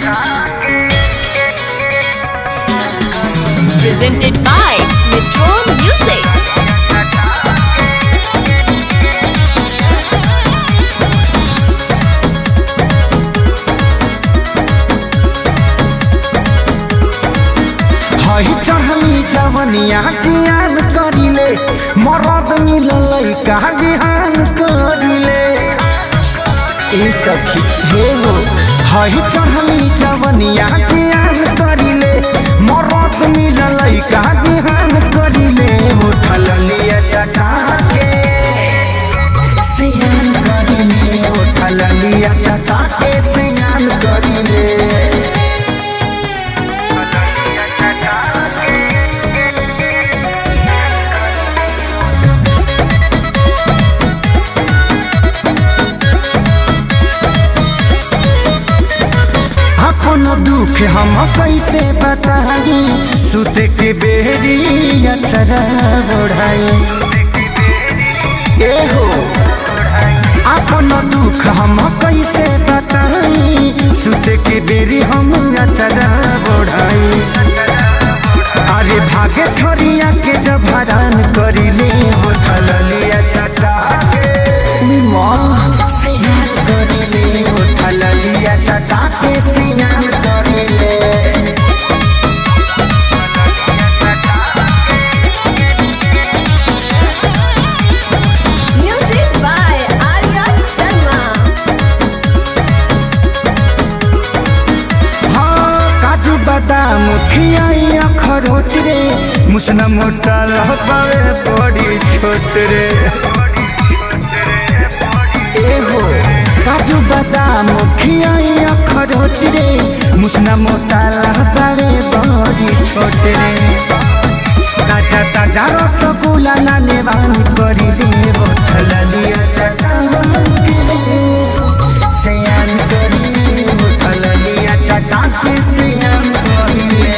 Presented by Metro Music. हई चढ़ली जवनिया जियान करिले मरद मिललै का बिहान करिले ए सखी हे हो हई चढ़ली जवनिया जियान करिले मरद मिललै का बिहान करिले उठल लिया चटा के सियान करिले उठल लिया चटा के सियान करिले अपन दुख हम कैसे बताई सुत के बेरी अक्षरा बढ़ाई ए हो अपन दुख हम कैसे बताई सुत के बेरी हम अक्षरा बढ़ाई अरे भागे छोरिया के जब हरान करिले उठल लिया छटा के माँ सियान करिले उठल लिया छटा के सियान करिले Music by Arya Sharma. हाँ काजू बादाम खियाई अखरोट रे मुसना मोटा लहबावे बड़ी छोट रे ए हो काजू बादाम खियाई अखरोट रे मुसना मोटा लहबावे बड़ी छोट रे काचा ताजा रसगुल्ला नाने बानी करिले बोतल लिया चटा सयान करिले बोतल लिया चटा के सयान करिले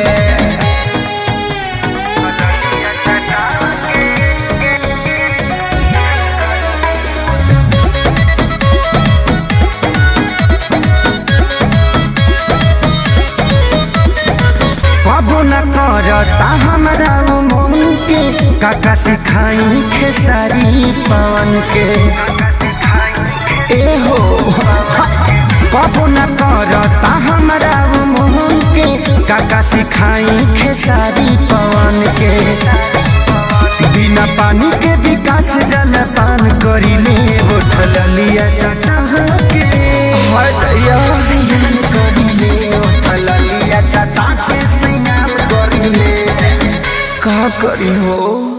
कबो न करता हमरा वो मन के काका सिखाई खेसारी पवन के ए हो कबो न करता हमरा वो मन के काका सिखाई खेसारी पवन के बिना पानी के विकास जल पान करिले उठल लिया चटा के सियान करिले उठल लिया चटा के सियान करिले का करी हो